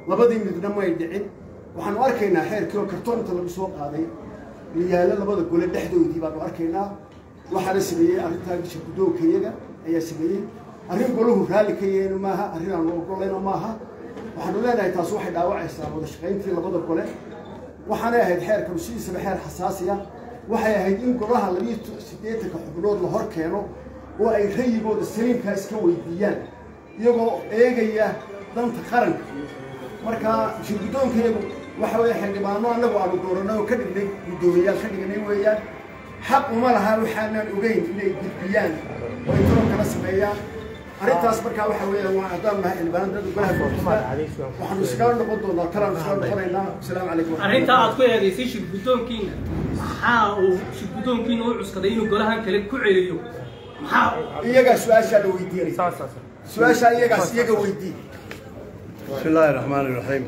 labadii midna may dhicin waxaanu arkaynaa xeerkii oo kartoon inta lagu soo qaaday liyaalo labada gole dhexdoodii baanu arkaynaa waxaana sameeyey arrintaa bisha guddoonka iyaga ayaa sameeyey arrin golahu raalli ka yeenu maaha arrin aanu ogolayno maaha waxaanu leenahay taas waxay dhaawacaysaa wada shaqayntii labada gole waxaanay ahayd xeerkanu sidiisaba xeer xasaasiya waxay ahayd in golaha labiyo siddeetanka xubnood la hor keeno oo ay rayigooda saliimkaa iska weydiiyaan iyagoo eegaya danta qaranka marka shir guddoonka iyagu waxa weeye xildhibaano annagu aanu dooranay oo ka dhignay guddoomiyaal ka dhignay weeyaan xaq uma laha waxaanan ogeyn inay gudbiyaan oo ay toronkana sameeyaan arrintaas markaa waxa weeyaan waa haddaan nahay xildhibaanada golaha guurtida waxaanu iskaga noqon doonaa kalaanu iskaga noqonaynaa asalaamu calaykum arrintaa aad ku eedaysay shir guddoonkiina maxaa uu shir guddoonkiina u cuskaday inuu golahan kale ku celiyo maxaa iyagaa su-aashaa la weydiinaya su-aashaa iyagaas iyaga weydii بسم الله الرحمن الرحيم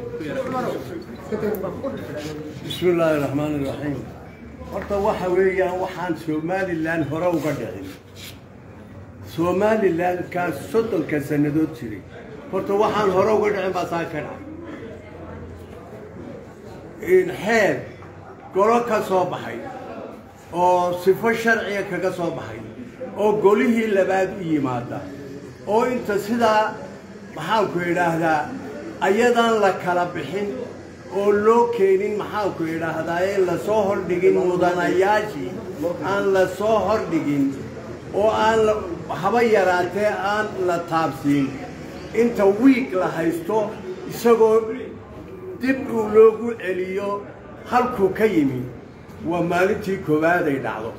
بسم الله الرحمن الرحيم horta waxa weeyaan waxaan somalilan hore uga dhicin somalilan kaas soddonka sannadood jiray horta waxaan hore uga dhicin baa saa ka dhacay in xeer golo ka soo baxay oo sifo sharciga kaga soo baxay oo golihii labaad u yimaada oo inta sidaa maxaanku idhaahdaa ayadaan la kala bixin oo loo keenin maxaanku idhaahdaa in lasoo hordhigin mudanayaashii aan la soo hordhigin oo aan la- haba yaraatee aan la taabsiin inta wiig la haysto isagoo dib uu loogu celiyo halkuu ka yimi waa maalintii koowaad ay dhacdo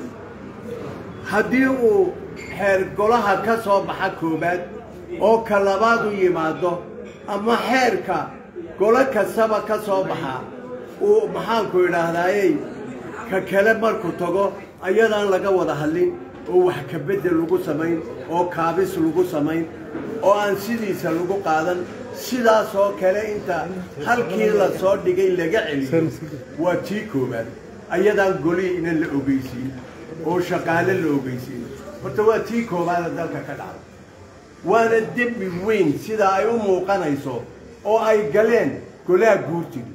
haddii uu xeer golaha ka soo baxa koowaad oo ka labaad u yimaado ama xeerka golo kastaba ka soo baxa uu maxaanku idhaahdayey ka kale markuu tago ayadaan laga wada hadlin oo wax ka beddel lagu samayn oo kaabis lagu samayn oo aan sidiisa lagu qaadan sidaas oo kale inta halkii la soo dhigay laga celiyo waa tii koowaad ayadaan golihii inan la ogeysiin oo shaqaale la ogeysiin horta waa tii koowaada dalka ka dhacda waana dembi weyn sida ay u muuqanayso oo ay galeen golaha guurtiga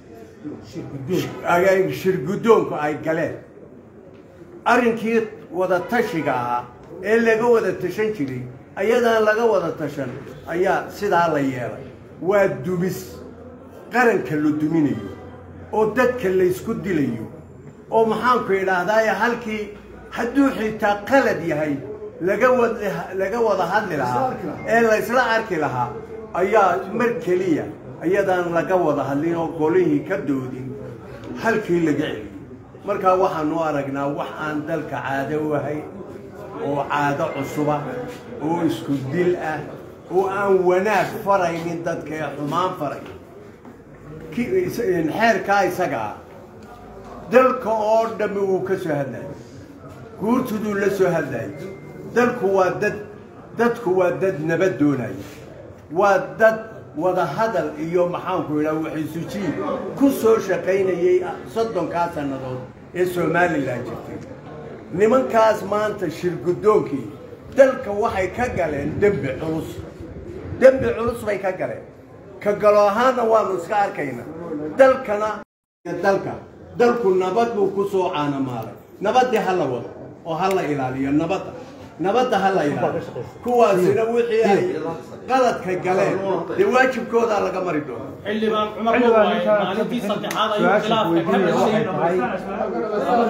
ay- shirguddoonku ay galeen arrinkii wada tashiga ahaa ee laga wada tashan jiray ayadaan laga wada tashan ayaa sidaa la yeelay waa dumis qaranka la duminayo oo dadka laysku dilayo oo maxaanku idhaahdaaye halkii hadduu xitaa qalad yahay laga wada laga wada hadli lahaa ee laysla arki lahaa ayaa mar keliya ayadaan laga wada hadlin oo golihii ka doodin halkii laga celiyey markaa waxaanu aragnaa wax aan dalka caado u ahayn oo caado cusuba oo isku dil ah oo aan wanaag faraynin dadka ee xumaan faray ki- is- xeerkaa isaga ah dalka oo dhammi uu ka soo hadlayo guurtuduu la soo hadlayo dalku waa dad dadku waa dad nabad doonaya waa dad wada hadal iyo maxaanku idhaha waxisujiin ku soo shaqaynayay soddonkaa sannadood ee somalilan jirtay nimankaas maanta shir guddoonkii dalka waxay ka galeen dembi culus dembi culus bay ka galeen ka galo ahaanna waanu iska arkayna dalkana dalka dalku nabad buu ku soo caanamaalay nabaddii ha la wado oo ha la ilaaliyo nabadda nabadda ha la ilaaliyo kuwaasina wixii ay qaladka galeen dee waajibkoodaa laga mari doona xildhibaan cumar waaye maalintii saddexaad ayuu khilaafka ka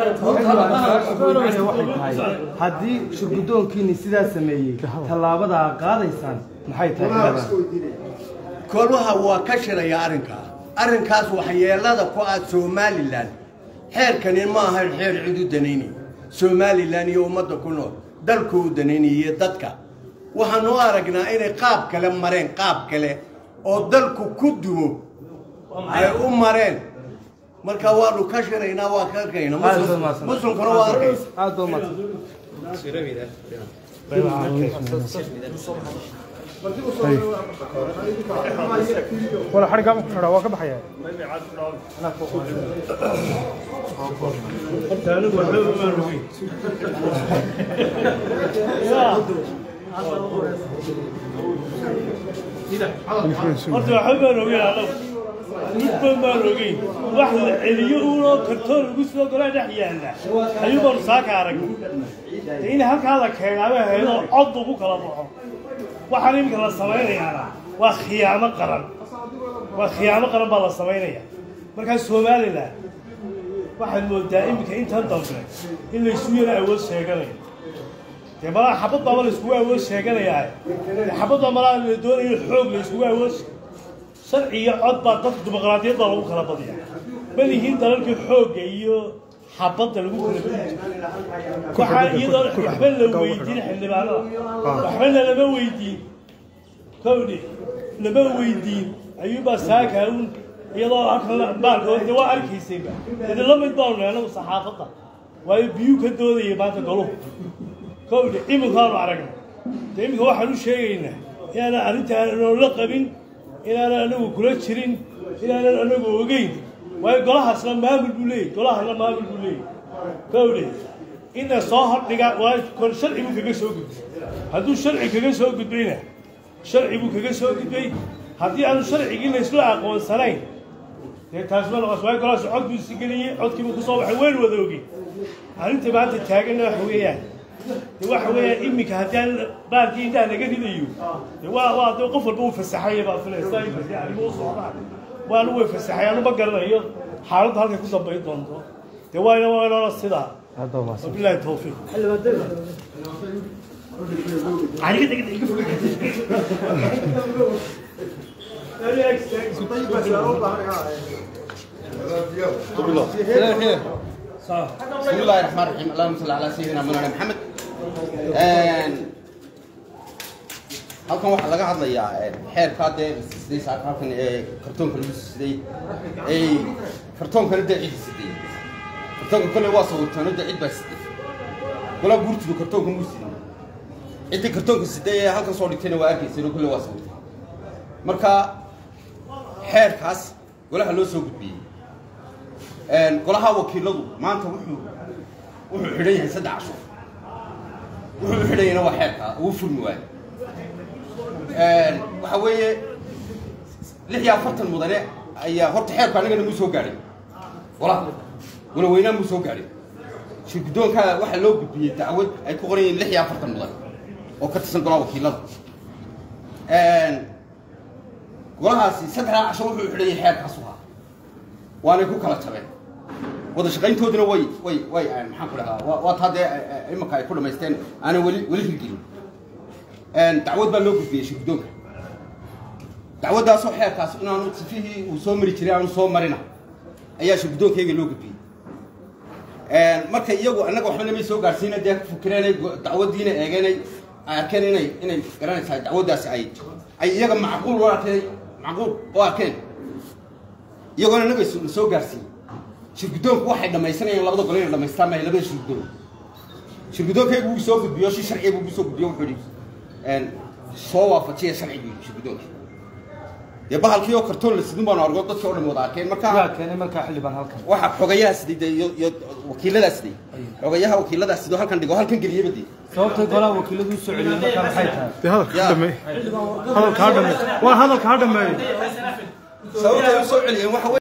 dhashay haddii shirguddoonkiini sidaa sameeyey tallaabada aad qaadaysaan maxay tahay koluha waa ka shiraya arrinkaa arrinkaas waxyeelada ku ah somalilan xeerkani ma ahayn xeer cid u danaynaya somalilan iyo ummadda ku nool dalku u danaynaya iyo dadka waxaanu u aragnaa inay qaab kale mareen qaab kale oo dalku ku dumo ay u mareen marka waanu ka shiraynaa waa ka arkayna muslimkuna waa arkaysa aad baa umahadsan wala xariga ku xidhaa waa ka baxaya horta waxba baan ogeyn anagu midba maan ogeyn wax la celiyo uunoo kartoon lagu soo golaa dhex yaalla ayuu baanu saaka aragnay de in halkaa la keenaaba haydoo cod lagu kala baxo waxaan iminka la samaynayaana waa khiyaamo qaran waa khiyaamo qaran baa la samaynaya markaa somalilan waxaad moodaa iminka intan dambe in laysu yara awood sheeganayo dee malaa xabad baaba layskugu awood sheeganayaa dee xabad baa malaa la doonayo xoog layskugu awood sharci iyo cod baa dadka dimuqraadiyad baa lagu kala badiya ma lihiin dalalkii xoogga iyo xabadda lagu kala badi waxaa iyadoo waxba la weydiin xildhibaanada waxbana lama weydiin kowdhi lama weydiin ayuubaa saakaa un iyadoo halkan baalkood de waa arkaysayba dee la mid baanu anagu saxaafadda waayo biyuu ka doodaya maanta goluhu kowdhi iminkaanu aragnay dee iminka waxaan u sheegaynaa inaanan arrintaan la qabin inaanan anagu kula jirin inaanan anagu ogeyn waayo golahaasna maamul buu leeyahy golahana maamul buu leeyahy kowdhe ina soo hordhiga waa kor sharci buu kaga soo gudbay hadduu sharci kaga soo gudbayna sharci buu kaga soo gudbay haddii aanu sharcigii laysla aqoonsanayn dee taasma noqos waayo golahaas cod buu isi geliyey codkiibuu kusoo baxay waynu wada ogey arrinta maanta taaganna waxa weeyaan de waxa weeyaan iminka haddii aan baalkii indhaha laga ridayo de waa waa de qof walba uu fasaxaya baa filaysa inkasi arrimo u socdaan waanu way fasaxay anu ma garanayo xaaladdu halkay ku dambayn doonto de waayna waynona sidaa wabilahi tawfiiq بسم الله الرحمن الرحيم اللهم صل على سيدنا مولانا محمد halkan waxaa laga hadlayaa xeerkaa dee siday saaka halkan ee kartoonka lagu siday ee kartoonkana dee cid siday kartoonka kolle waa sawirtano dee cid baa siday golaa guurtidu kartoonka muu siday ciddii kartoonka siday ee halkan soo dhigtayna waa arkaysano kolle waa sawirtay marka xeerkaas golaha loo soo gudbiyey golaha wakiiladu maanta wuxuu wuxuu xidhan yahay saddex cashuur wuxuu xidhan yahayna waa xeerkaa ugu furmi waayo waxa weeye lix iyo afartan mudane ayaa horta xeerku annagana muu soo gaadhay golaha golaweynaa muu soo gaadhay shirguddoonkaa waxaa loo gudbiyey dacwad ay ku qoran yihiin lix iyo afartan mudane oo ka tirsan golaha wakiilada golahaasi saddexdaa casho wuxuu xidhan yahay xeerkaasu ahaa waanay ku kala jabeen wada shaqayntooduna way way way maxaan ku dhahaa waa waa taa dee imanka ay ku dhamaysteen aanay weli weli hirgelin dacwad baa loo gudbiyey shirguddoonka dacwaddaasoo xeerkaas inaanu sifihii uu soo mari jiray aanu soo marina ayaa shirguddoonkayga loo gudbiyey marka iyagu annaga waxba namay soo gaadhsiina dee ku fikireenay dacwaddiina eegeenay ay arkeen inay inay garanaysaa dacwaddaasi ay ay iyaga macquul u arkeen macquul u arkeen iyagoona naga soo gaarsiiyey shirguddoonku waxay dhammaysanayeen labada gole inay dhamaystaan maayo labada shirguddoon shirguddoonkaygu wuu soo gudbiyo si sharciya buu soo gudbiyo wuxuu yidhi soo waafajiya sharcigii shirguddoonka dee bahalkii oo kartoon la sidin baanu argo dadkii oo dhan wada arkeen yaa marka keenay markaa xildhibaan halkan waxa xogayaha siday dee iyo iyo wakiiladaa siday xogayaha wakiiladaa sidoo halkan dhigo halkan geliyaba dee sababtay golaha wakiiladu u soo celiyeen markaa maxay tahay dee hadalka Ya. ha dhameey hadalka ha dhameey waa hadalka ha dhameey sababtay u soo celiyeen waxa